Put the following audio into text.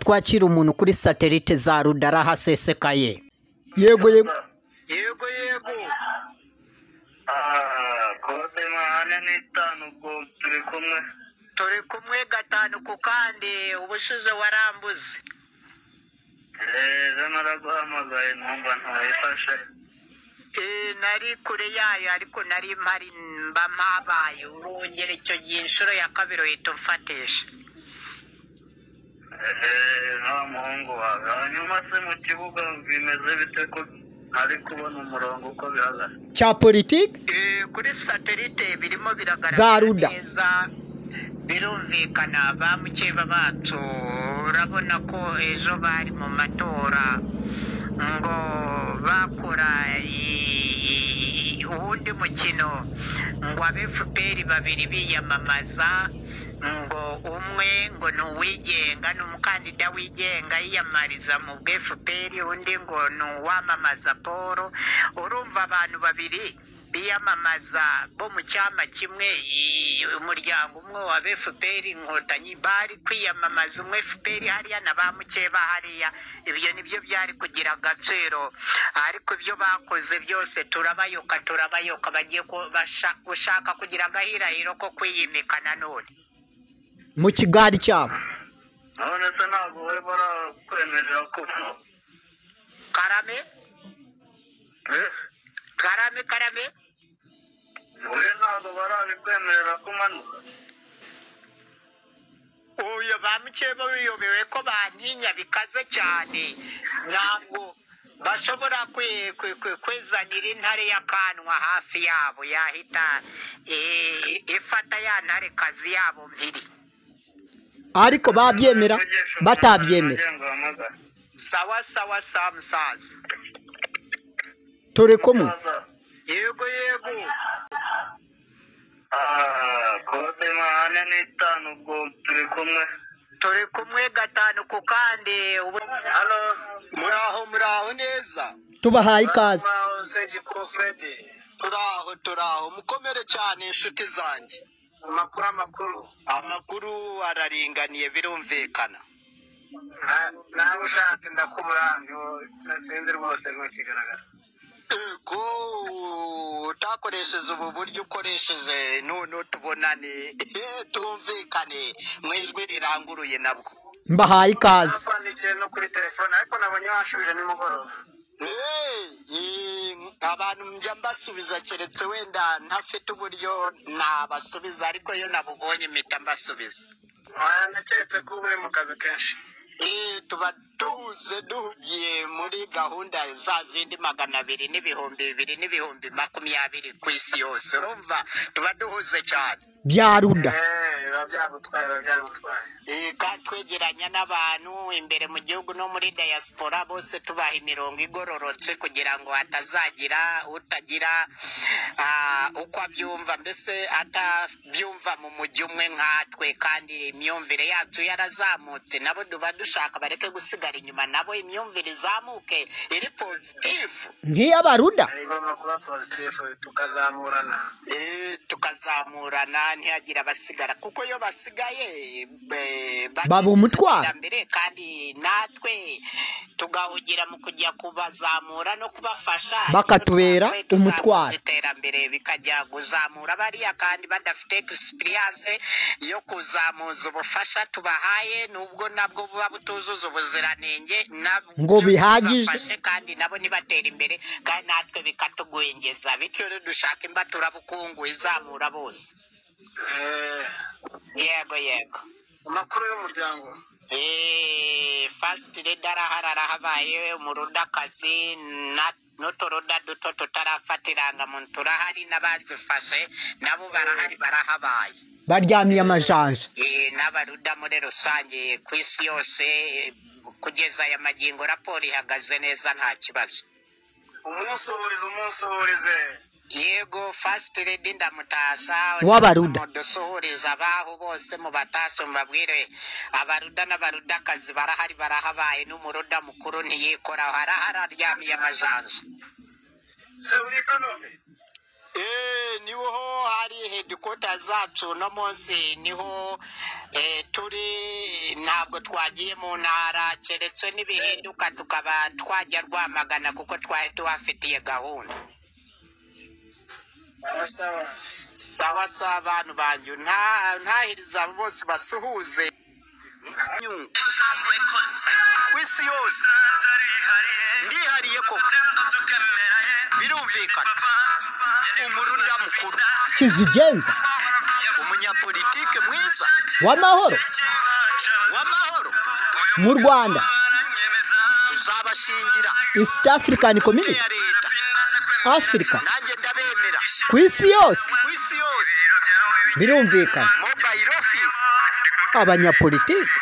twakira umuntu kuri satelite za rudara hasesekaye yego yego yego yego Ah, kode mahane n'itanu ubwo turi kumwe turi kumwe gatanu ku kandi ubushize warambuze ejo naraguhamagaye numva ntawifashe Eh, nari kure yayo ariko nari mpari mba mpabaye urongera icyo gihe inshuro ya kabiri uhita umfatisha Eh, nta muhungu wawe hanyuma se mu kibuga bimeze bite ko ntari kubona umurongo uko bihagaze cya politiki Eh, kuri satelite birimo Za biragaragara Ruda. neza birumvikana ba mukeba bacu urabona ko ejo bari mu matora ngo bakora i- uwundi mukino ngo abe fpr babiri biyamamaza ngo umwe ngo ni uwigenga ni umukandida wigenga yiyamamariza mu bwe fpr undi ngo ni uwamamaza paul urumva abantu babiri biyamamaza bo mu cyama kimwe i- umuryango umwe wa fpr inkotanyi bari kwiyamamaza umwe fpr hariya na ba mukeba hariya ibyo nibyo byari kugira agaciro ariko ibyo bakoze byose turabayoka turabayoka bagiye ku- basha- gushaka kugira agahirahiro ko kwiyimika nanone mu kigari cyabo none se ntabwo bari barakwemerera kuvuga karame Eh, karame karame wowe ntabwo barabikwemerera kumanuka uyu ba mukeba wiyobewe ko bantinya bikaze cyane ntabwo bashobora kwe- kwe- kwe- kwezanira intare y'akanwa hafi yabo yahita eh, ifata ya ntarekazi yabo mpiri ariko babyemera batabyemera sawa sawa sawa musaza tore kumwe yego yego kode mahane n'itanu ubwo turi kumwe turi kumwe gatanu ku kandi ubu halo muraho muraho neza tubahaye ikaze mwahoze giprofede turaho turaho mukomere cyane inshuti zanjye amakuru amakuru amakuru araringaniye birumvikana Na- nawe ushatse ndakuburanye nasinzi rwose ntukigaragara ego utakoresheje ubu buryo ukoresheje none tubonane Eh, tumvikane mu ijwi riranguruye nabwo mbahaye ikaze nakwandikiye no kuri telefone ariko nabonye wanshubije nimugoroba Eh, eh, abantu njya mbasubiza keretse wenda ntafite uburyo nabasubiza ariko iyo nabubonye mpita mbasubiza naketse ko uba uri mu kazi kenshi Eh, tuba tuze duhugiye muri gahunda za zindi magana abiri n'ibihumbi bibiri n'ibihumbi makumyabiri ku isi yose urumva tuba duhuze cyane byaruda Eh, biba byagutwaye biba byagutwaye Eh, kandi twegeranya n'abantu imbere mu gihugu no muri diaspora bose tubaha imirongo igororotse kugira ngo hatazagira utagira ah, uko abyumva mbese atabyumva mu mujyi umwe nkatwe kandi imyumvire yacu yarazamutse nabo duba dushaka bareke gusigara inyuma nabo imyumvire izamuke iri pozitifu nk'iy'abaruda igomba kuba pozitifu tukazamurana Eh, tukazamurana ntihagira abasigara kuko iyo basigaye eh, bagenda Baba umutwaro. iterambere, kandi natwe tugahugira mu kujya kubazamura no kubafasha Bakatubera Natwe tuzahuza umutwaro. iterambere bikajya kuzamura bariya kandi badafite egisipiriyanse yo kuzamuza ubufasha tubahaye nubwo nabwo buba butuzuza ubuziranenge nabwo Ngo bihagije. tubafashe kandi nabo nibatera imbere kandi natwe bikatugwengeza bityo rero dushaka imbaturabukungu izamura bose Eh, yego yego amakuru y'umuryango fasiti reda arahari arahabaye umurudakazi n'uturuda duto tutarafata irangamuntu turahari n'abazifashe nabo barahari barahabaye baryamiye amajanja Eh, n'abaruda muri rusange ku isi yose eh, kugeza aya magingo raporo ihagaze neza nta kibazo umunsi uhuriza umunsi uhurize yego fasiti redi ndamutasha W'abaruda. dusuhuriza abaho bose mu batashe mubabwire abaruda n'abarudakazi barahari barahabaye n'umuruda mukuru ntiyikoraho arahari aryamiye amajanja se uri i kanombe Eh, niho hari hedikota zacu no munsi niho eh, turi ntabwo twagiye mu ntara keretse n'ibihinduka tukaba twajya rwamagana kuko twari tubafitiye gahunda arasaba sawa sawa abantu banjye nta- ntahiriza bose basuhuze ku isi yose ndihariye koko birumvikana umurunda mukuru kizigenza umunyapolitike mwiza w'amahoro w'amahoro mu rwanda uzabashingira east african Ni community iya leta africa nanjye ndabemera ku isi yose ku isi yose birumvikana mobile office abanyapolitiki